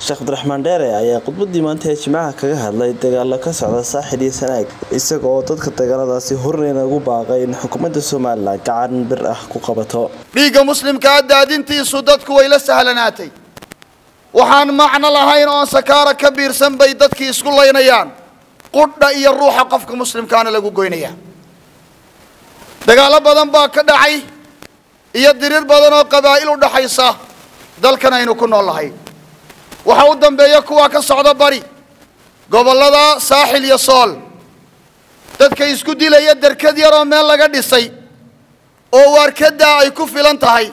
sheekh cabdiraxmaan dheere ayaa khudbadii maanta ee jimcaha kaga hadlay dagaalo ka socda saaxil iyo sanaag isaga oo dadka dagaaladaasi horreyna ugu baaqay in xukuumadda somalilan gacan bir ah ku qabato dhiigga muslimkaa daadintiisu dadku way la sahlanaatay waxaan macno lahayn oon sakaara ka biirsan bay dadkii isku laynayaan qudha iyo ruuxa qofka muslimkaana lagu goynaya dagaallo badan baa ka dhacay iyo diriir badan oo qabaa'il u dhaxaysa dalkan aynu ku nool nahay waxa u dambeeya kuwaa ka socda bari gobollada saaxil iyo sool dadka isku dilaya derkad yaroo meel laga dhisay oo waarkadaa ay ku filan tahay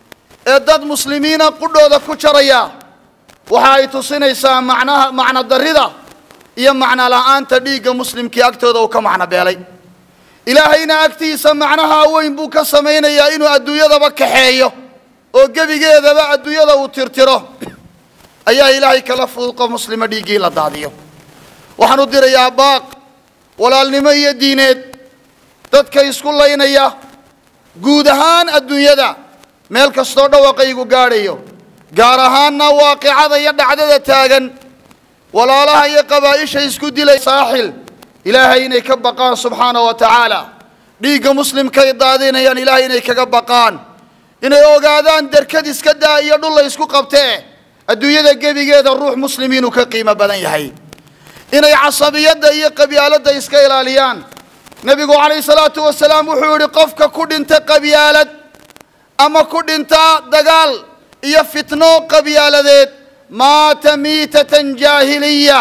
ee dad muslimiina qudhooda ku jaraya waxa ay tusinaysaa macnaha macno darrida iyo macno la'aanta dhiigga muslimkii agtooda uu ka macno beelay ilaahayna agtiisa macnaha weyn buu ka samaynayaa inuu adduunyadaba kaxeeyo oo gebigeedaba adduunyada uu tirtiro ayaa ilaahay kala fuduqo muslima dhiiggii la daadiyo waxaan u dirayaa baaq walaalnimo iyo diineed dadka isku laynaya guud ahaan adduunyada meel kastoo dhawaqaygu gaadhayo gaar ahaanna waaqicada iyo dhacdada taagan walaalaha iyo qabaa'isha isku dilay saaxil ilaahay inay ka baqaan subxaana wa tacaala dhiigga muslimkay daadinayaan ilaahay inay kaga baqaan inay ogaadaan derkad iska daa iyo dhul la isku qabtee adduunyada gebigeeda ruux muslim inuu ka qiimo badan yahay inay casabiyadda iyo qabyaaladda iska ilaaliyaan nebigu calayhi salaatu wasalaam wuxuu yidhi qofka ku dhinta qabyaalad ama ku dhinta dagaal iyo fitno qabyaaladeed maata miitatan jaahiliya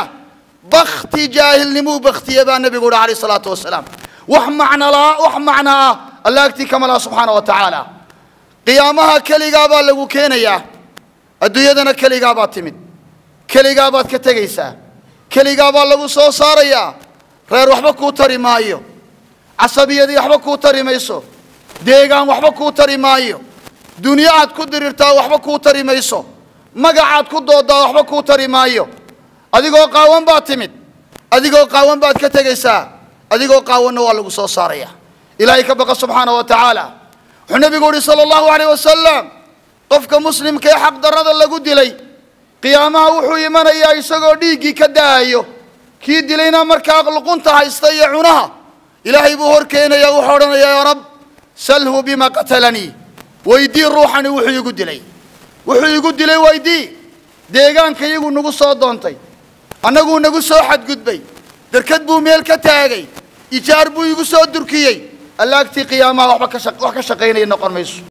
bakti jaahilnimuu baktiye baa nebigu yidhi calayhi salaatu wasalaam wax macno laa wax macno ah alla agtii kama laha subxaana wa tacaala qiyaamaha keligaa baa lagu keenayaa adduunyadana keligaa baad timid keligaa baad ka tegaysaa keligaa baa lagu soo saarayaa reer waxba kuu tari maayo casabiyadii waxba kuu tari mayso deegaan waxba kuu tari maayo dunyo aad ku dirirtaa waxba kuu tari mayso magacaad ku doodaa waxba kuu tari maayo adigoo qaawan baad timid adigoo qaawan baad ka tegaysaa adigoo qaawanna waa lagu soo saaraya ilaahay ka baqa subxaana wa tacaala wuxuu nebigu yihi sala allahu alayh wasalam qofka muslimka ee xaqdarrada lagu dilay qiyaamaha wuxuu imanayaa isagoo dhiiggii ka da'ayo kii dilayna markaa luqunta haysta iyo cunaha ilaahay buu hor keenaya wuxuu odhanayaa yaa rab salhu bima qatalanii weydii ruuxani wuxuu igu dilay wuxuu igu dilay weydii deegaanka iyagu nagu soo doontay annaguu nagu soo xadgudbay derkad buu meel ka taagay ijaar buu igu soo durkiyey allaagtii qiyaamaha waxba ka wax ka shaqaynaya noqon mayso